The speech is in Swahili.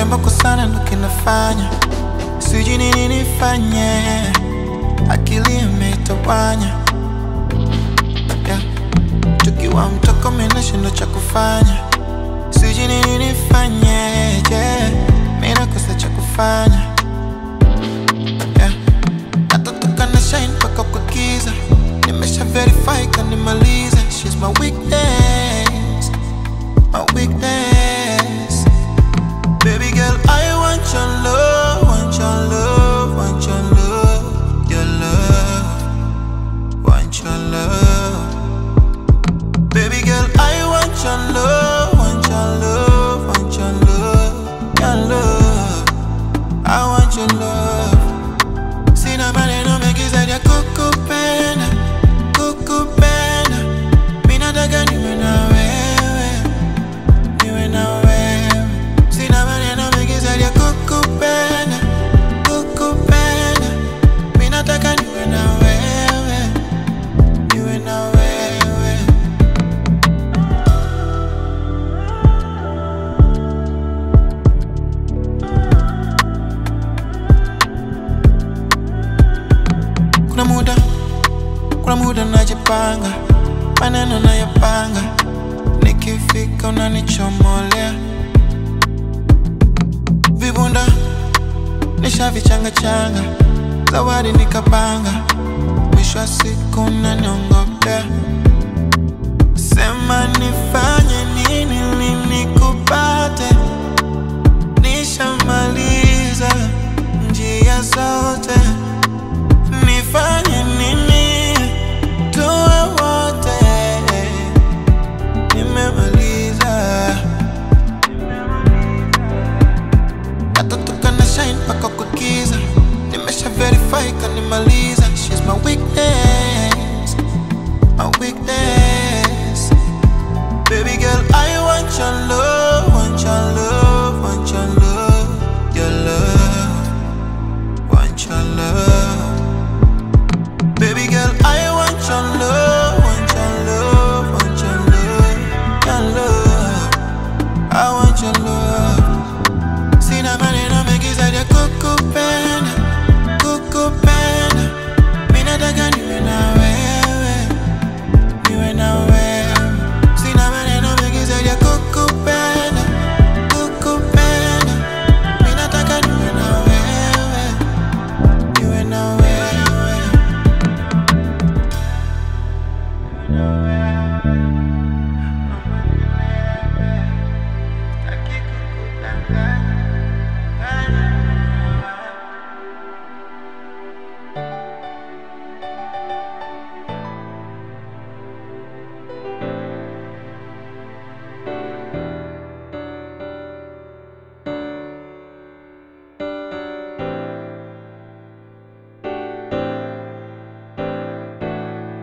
mbako sana ndo kinafanya sijui nini nifanye, akili imetawanya yeah. Tukiwa mtoko mina shindo cha kufanya, sijui nini nifanye yeah. Mina kosa cha kufanya yeah. Natotoka na shine mpaka kwa giza, nimesha verify kanimaliza. She's my weakness, my weakness. Baby girl, I want your love, want your love, want your love, your love, want your love. Baby girl, I want your love, want your love, want your love, your love. I want your love. Sina maneno mengi zaidi ya kukupenda, kukupenda. Mimi nataka niwe na wewe, niwe na wewe. Sina maneno mengi zaidi ya kukupenda, kukupenda. Mimi nataka niwe na wewe, niwe na wewe. Kuna muda, kuna muda najipanga, maneno nayapanga, nikifika unanichomolea vibunda, nishavichanga changa, zawadi nikapanga, mwisho wa siku unaniongopea, sema nifanye nini ili nikupate, nishamaliza njia zote nifanye nini tuwe wote nimemaliza natotoka na shine mpaka kwa giza nimesha verify kanimaliza she's my weakness my weakness baby girl I want your love want your love want your love your love want your love Baby girl, I want your love, want your love, want your love, your love. I want your love. Sina maneno mengi zaidi ya kukupenda, kukupenda. Mimi nataka niwe nawe.